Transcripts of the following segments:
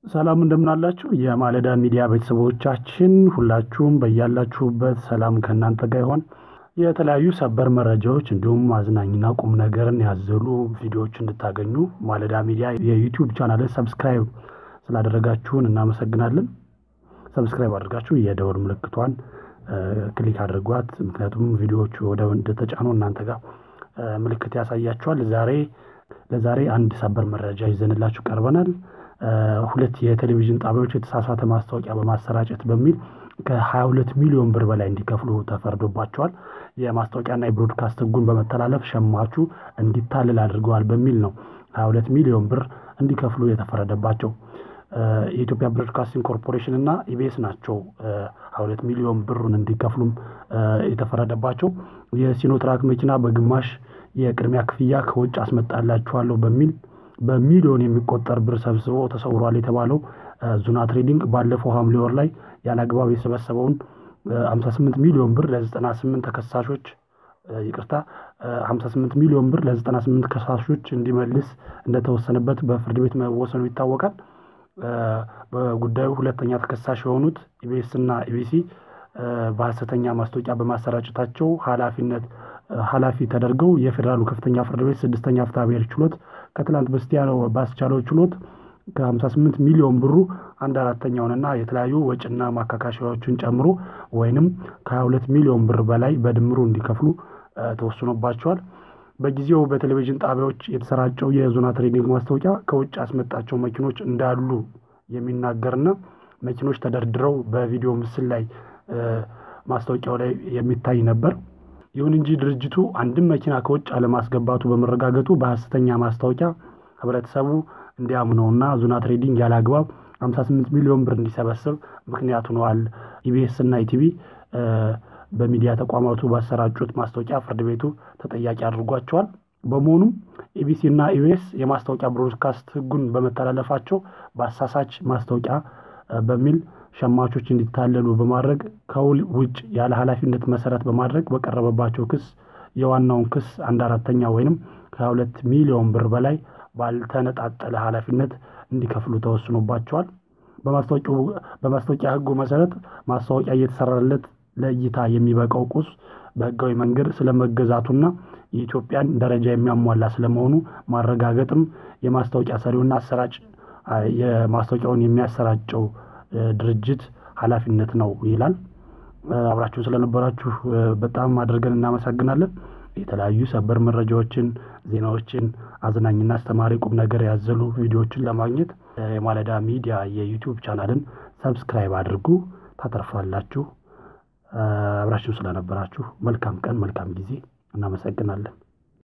ሰላም እንደምናላችሁ የማለዳ ሚዲያ ቤተሰቦቻችን ሁላችሁም በያላችሁበት ሰላም ከእናንተ ጋር ይሆን። የተለያዩ ሰበር መረጃዎች እንዲሁም አዝናኝና ቁም ነገርን ያዘሉ ቪዲዮዎች እንድታገኙ ማለዳ ሚዲያ የዩቲዩብ ቻናልን ሰብስክራይብ ስላደረጋችሁን እናመሰግናለን። ሰብስክራይብ አድርጋችሁ የደወል ምልክቷን ክሊክ አድርጓት። ምክንያቱም ቪዲዮዎቹ ወደ እንደተጫኑ እናንተ ጋር ምልክት ያሳያችኋል። ዛሬ ለዛሬ አንድ ሰበር መረጃ ይዘንላችሁ ቀርበናል። ሁለት የቴሌቪዥን ጣቢያዎች የተሳሳተ ማስታወቂያ በማሰራጨት በሚል ከ22 ሚሊዮን ብር በላይ እንዲከፍሉ ተፈርዶባቸዋል። የማስታወቂያና የብሮድካስት ሕጉን በመተላለፍ ሸማቹ እንዲታልል አድርገዋል በሚል ነው 22 ሚሊዮን ብር እንዲከፍሉ የተፈረደባቸው። የኢትዮጵያ ብሮድካስቲንግ ኮርፖሬሽን እና ኢቢኤስ ናቸው 22 ሚሊዮን ብሩን እንዲከፍሉም የተፈረደባቸው። የሲኖትራክ መኪና በግማሽ የቅድሚያ ክፍያ ከውጭ አስመጣላችኋለሁ በሚል በሚሊዮን የሚቆጠር ብር ሰብስቦ ተሰውሯል የተባለው ዙና ትሬዲንግ ባለፈው ሐምሌ ወር ላይ ያለ አግባብ የሰበሰበውን 58 ሚሊዮን ብር ለ98 ተከሳሾች ይቅርታ 58 ሚሊዮን ብር ለ98 ከሳሾች እንዲመልስ እንደተወሰነበት በፍርድ ቤት መወሰኑ ይታወቃል። በጉዳዩ ሁለተኛ ተከሳሽ የሆኑት ኢቢኤስ እና ኢቢሲ በሐሰተኛ ማስታወቂያ በማሰራጨታቸው ኃላፊነት ኃላፊ ተደርገው የፌዴራሉ ከፍተኛ ፍርድ ቤት ስድስተኛ ፍትሐ ብሔር ችሎት ከትላንት በስቲያ ባስቻለው ችሎት ከ58 ሚሊዮን ብሩ አንድ አራተኛውንና የተለያዩ ወጪና ማካካሻዎችን ጨምሮ ወይንም ከ22 ሚሊዮን ብር በላይ በድምሩ እንዲከፍሉ ተወስኖባቸዋል። በጊዜው በቴሌቪዥን ጣቢያዎች የተሰራጨው የዞና ትሬዲንግ ማስታወቂያ ከውጭ ያስመጣቸው መኪኖች እንዳሉ የሚናገርና መኪኖች ተደርድረው በቪዲዮ ምስል ላይ ማስታወቂያው ላይ የሚታይ ነበር። ይሁን እንጂ ድርጅቱ አንድም መኪና ከውጭ አለማስገባቱ በመረጋገጡ በሐሰተኛ ማስታወቂያ ህብረተሰቡ እንዲያምነውና ዙና ትሬዲንግ ያለ አግባብ 58 ሚሊዮን ብር እንዲሰበስብ ምክንያት ሆነዋል። ኢቢኤስ እና ኢቲቪ በሚዲያ ተቋማቱ ባሰራጩት ማስታወቂያ ፍርድ ቤቱ ተጠያቂ አድርጓቸዋል። በመሆኑም ኢቢሲ እና ኢቢኤስ የማስታወቂያ ብሮድካስት ህጉን በመተላለፋቸው በአሳሳች ማስታወቂያ በሚል ሸማቾች እንዲታለሉ በማድረግ ከውል ውጭ ያለ ኃላፊነት መሰረት በማድረግ በቀረበባቸው ክስ የዋናውን ክስ አንድ አራተኛ ወይንም ከሁለት ሚሊዮን ብር በላይ ባልተነጣጠለ ኃላፊነት እንዲከፍሉ ተወስኖባቸዋል። በማስታወቂያ ህጉ መሰረት ማስታወቂያ እየተሰራለት ለእይታ የሚበቃው ቁስ በህጋዊ መንገድ ስለመገዛቱና የኢትዮጵያን ደረጃ የሚያሟላ ስለመሆኑ ማረጋገጥም የማስታወቂያ ሰሪውና አሰራጭ የማስታወቂያውን የሚያሰራጨው ድርጅት ኃላፊነት ነው ይላል። አብራችሁ ስለነበራችሁ በጣም አድርገን እናመሰግናለን። የተለያዩ ሰበር መረጃዎችን፣ ዜናዎችን፣ አዝናኝና አስተማሪ ቁም ነገር ያዘሉ ቪዲዮዎችን ለማግኘት የማለዳ ሚዲያ የዩቲዩብ ቻናልን ሰብስክራይብ አድርጉ፣ ታተርፋላችሁ። አብራችሁ ስለነበራችሁ መልካም ቀን፣ መልካም ጊዜ። እናመሰግናለን።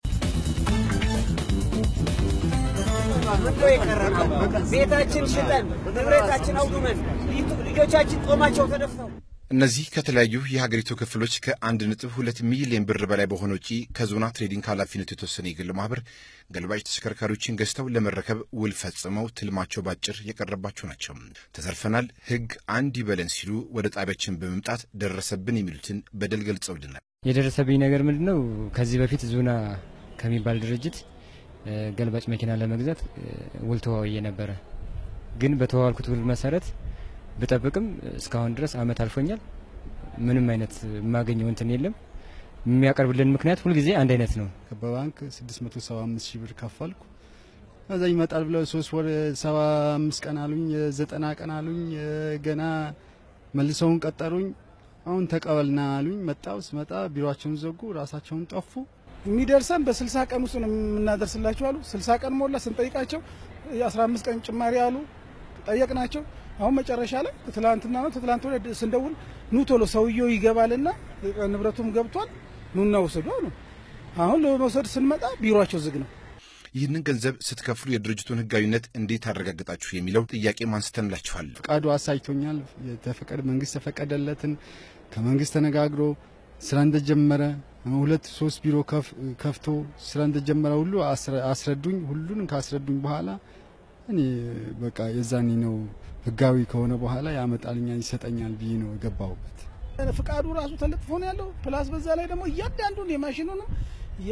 ቤታችን ሽጠን ንብረታችን አውድመን ልጆቻችን ጦማቸው ተደፍተው እነዚህ ከተለያዩ የሀገሪቱ ክፍሎች ከአንድ ነጥብ ሁለት ሚሊዮን ብር በላይ በሆነ ውጪ ከዞና ትሬዲንግ ኃላፊነቱ የተወሰነ የግል ማህበር ገልባጭ ተሽከርካሪዎችን ገዝተው ለመረከብ ውል ፈጽመው ትልማቸው ባጭር የቀረባቸው ናቸው። ተዘርፈናል፣ ሕግ አንድ ይበለን ሲሉ ወደ ጣቢያችን በመምጣት ደረሰብን የሚሉትን በደል ገልጸውልናል። የደረሰብኝ ነገር ምንድን ነው? ከዚህ በፊት ዞና ከሚባል ድርጅት ገልባጭ መኪና ለመግዛት ውል ተዋውዬ ነበረ። ግን በተዋዋልኩት ውል መሰረት ብጠብቅም እስካሁን ድረስ አመት አልፎኛል። ምንም አይነት የማገኘው እንትን የለም። የሚያቀርብልን ምክንያት ሁልጊዜ አንድ አይነት ነው። በባንክ 675 ሺህ ብር ከፈልኩ። ከዛ ይመጣል ብለው ሶስት ወር 75 ቀን አሉኝ፣ ዘጠና ቀን አሉኝ። ገና መልሰውን ቀጠሩኝ። አሁን ተቀበልና አሉኝ። መጣው ስመጣ ቢሮቸውን ዘጉ፣ ራሳቸውን ጠፉ። የሚደርሰን በስልሳ ቀን ውስጥ ነው የምናደርስላቸው አሉ። ስልሳ ቀን ሞላ ስንጠይቃቸው የአስራ አምስት ቀን ጭማሪ አሉ። ጠየቅናቸው። አሁን መጨረሻ ላይ ትላንትና ነው ትላንት ወደ ስንደውል ኑ ቶሎ ሰውየው ይገባልና ንብረቱም ገብቷል ኑና ውሰዱ አሉ። አሁን ለመውሰድ ስንመጣ ቢሮቸው ዝግ ነው። ይህንን ገንዘብ ስትከፍሉ የድርጅቱን ህጋዊነት እንዴት አረጋግጣችሁ የሚለው ጥያቄ ማንስተንላችኋል። ፍቃዱ አሳይቶኛል። የተፈቀደ መንግስት ተፈቀደለትን ከመንግስት ተነጋግሮ ስራ እንደጀመረ ሁለት ሶስት ቢሮ ከፍቶ ስራ እንደጀመረ ሁሉ አስረዱኝ። ሁሉንም ካስረዱኝ በኋላ እኔ በቃ የዛኔ ነው ህጋዊ ከሆነ በኋላ ያመጣልኛል ይሰጠኛል ብዬ ነው የገባሁበት። ፍቃዱ ራሱ ተለጥፎ ነው ያለው። ፕላስ በዛ ላይ ደግሞ እያንዳንዱን የማሽኑንም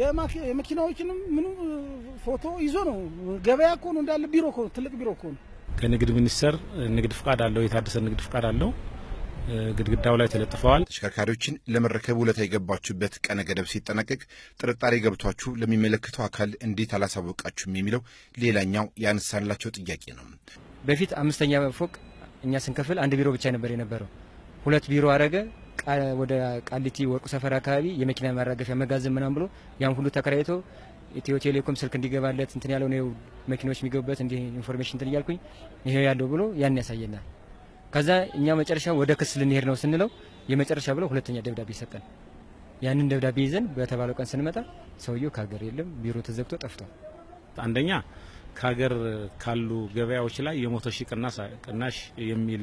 የመኪናዎችንም ምኑ ፎቶ ይዞ ነው። ገበያ እኮ ነው እንዳለ ቢሮ እኮ ነው፣ ትልቅ ቢሮ እኮ ነው። ከንግድ ሚኒስቴር ንግድ ፍቃድ አለው፣ የታደሰ ንግድ ፍቃድ አለው። ግድግዳው ላይ ተለጥፈዋል። ተሽከርካሪዎችን ለመረከብ ውለታ የገባችሁበት ቀነ ገደብ ሲጠናቀቅ ጥርጣሬ ገብቷችሁ ለሚመለከተው አካል እንዴት አላሳወቃችሁም የሚለው ሌላኛው ያነሳንላቸው ጥያቄ ነው። በፊት አምስተኛ ፎቅ እኛ ስንከፍል አንድ ቢሮ ብቻ ነበር የነበረው። ሁለት ቢሮ አረገ። ወደ ቃሊቲ ወርቁ ሰፈር አካባቢ የመኪና ማራገፊያ መጋዘን ምናም ብሎ ያን ሁሉ ተከራይቶ ኢትዮ ቴሌኮም ስልክ እንዲገባለት እንትን ያለው ነው መኪኖች የሚገቡበት እንዲህ ኢንፎርሜሽን እንትን እያልኩኝ ይሄ ያለው ብሎ ያን ያሳየናል። ከዛ እኛ መጨረሻ ወደ ክስ ልንሄድ ነው ስንለው የመጨረሻ ብለው ሁለተኛ ደብዳቤ ሰጠን። ያንን ደብዳቤ ይዘን በተባለው ቀን ስንመጣ ሰውየው ከሀገር የለም፣ ቢሮ ተዘግቶ ጠፍቷል። አንደኛ ከሀገር ካሉ ገበያዎች ላይ የመቶ ሺህ ቅናሽ የሚል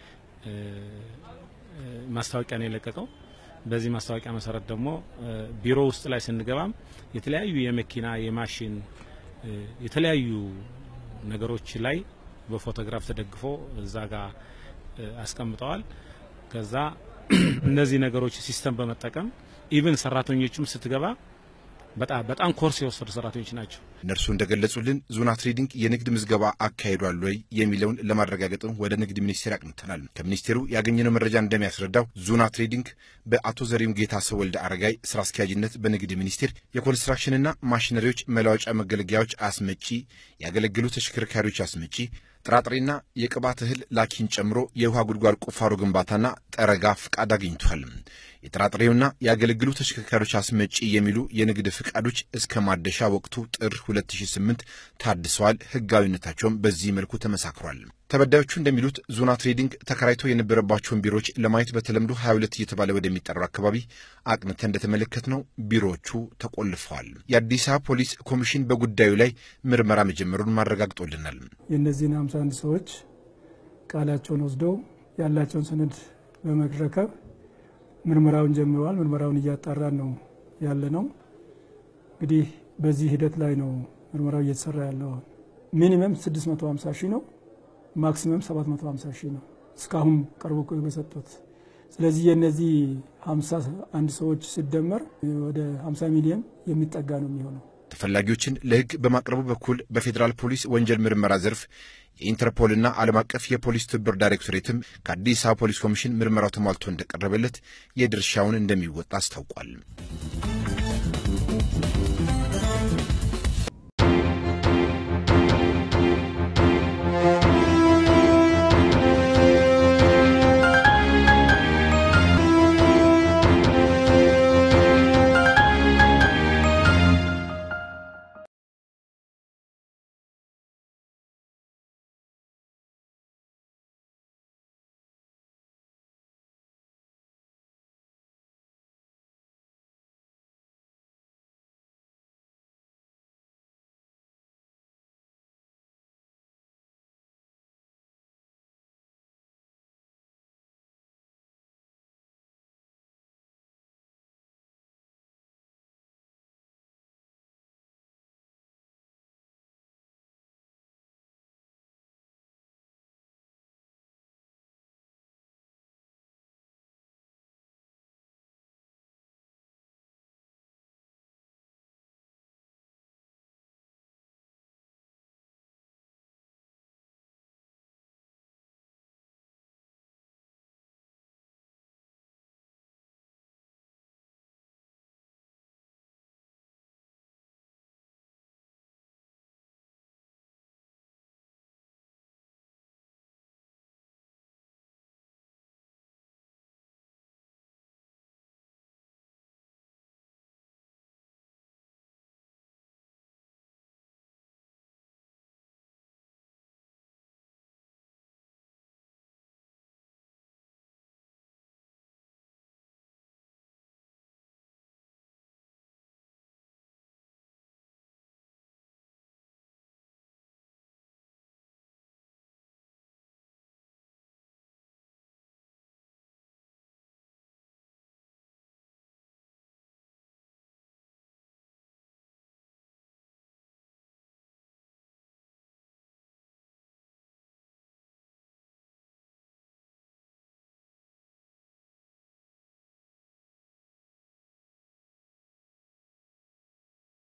ማስታወቂያ ነው የለቀቀው። በዚህ ማስታወቂያ መሰረት ደግሞ ቢሮ ውስጥ ላይ ስንገባም የተለያዩ የመኪና የማሽን የተለያዩ ነገሮች ላይ በፎቶግራፍ ተደግፎ እዛ ጋር አስቀምጠዋል። ከዛ እነዚህ ነገሮች ሲስተም በመጠቀም ኢቭን ሰራተኞችም ስትገባ በጣም በጣም ኮርስ የወሰዱ ሰራተኞች ናቸው። እነርሱ እንደገለጹልን ዞና ትሬዲንግ የንግድ ምዝገባ አካሂዷል ወይ የሚለውን ለማረጋገጥም ወደ ንግድ ሚኒስቴር አቅንተናል። ከሚኒስቴሩ ያገኘነው መረጃ እንደሚያስረዳው ዞና ትሬዲንግ በአቶ ዘሪሁን ጌታሰው ወልደ አረጋይ ስራ አስኪያጅነት በንግድ ሚኒስቴር የኮንስትራክሽንና ማሽነሪዎች መለዋወጫ መገልገያዎች አስመጪ፣ ያገለግሉ ተሽከርካሪዎች አስመጪ ጥራጥሬና የቅባት እህል ላኪን ጨምሮ የውሃ ጉድጓድ ቁፋሮ ግንባታና ጠረጋ ፍቃድ አግኝቷል። የጥራጥሬውና የአገለግሉ ተሽከርካሪዎች አስመጪ የሚሉ የንግድ ፍቃዶች እስከ ማደሻ ወቅቱ ጥር 2008 ታድሰዋል። ሕጋዊነታቸውም በዚህ መልኩ ተመሳክሯል። ተበዳዮቹ እንደሚሉት ዞና ትሬዲንግ ተከራይቶ የነበረባቸውን ቢሮዎች ለማየት በተለምዶ 22 እየተባለ ወደሚጠራው አካባቢ አቅንተ እንደተመለከትነው ቢሮዎቹ ተቆልፈዋል። የአዲስ አበባ ፖሊስ ኮሚሽን በጉዳዩ ላይ ምርመራ መጀመሩን ማረጋግጦልናል። የእነዚህን 51 ሰዎች ቃላቸውን ወስደው ያላቸውን ሰነድ በመረከብ ምርመራውን ጀምረዋል። ምርመራውን እያጣራን ነው ያለ ነው። እንግዲህ በዚህ ሂደት ላይ ነው ምርመራው እየተሰራ ያለው። ሚኒመም 650 ሺህ ነው፣ ማክሲመም 750 ሺህ ነው እስካሁን ቀርቦ በሰጡት። ስለዚህ የእነዚህ 51 ሰዎች ሲደመር ወደ 50 ሚሊዮን የሚጠጋ ነው የሚሆነው። ተፈላጊዎችን ለሕግ በማቅረቡ በኩል በፌዴራል ፖሊስ ወንጀል ምርመራ ዘርፍ የኢንተርፖልና ዓለም አቀፍ የፖሊስ ትብብር ዳይሬክቶሬትም ከአዲስ አበባ ፖሊስ ኮሚሽን ምርመራው ተሟልቶ እንደቀረበለት የድርሻውን እንደሚወጣ አስታውቋል።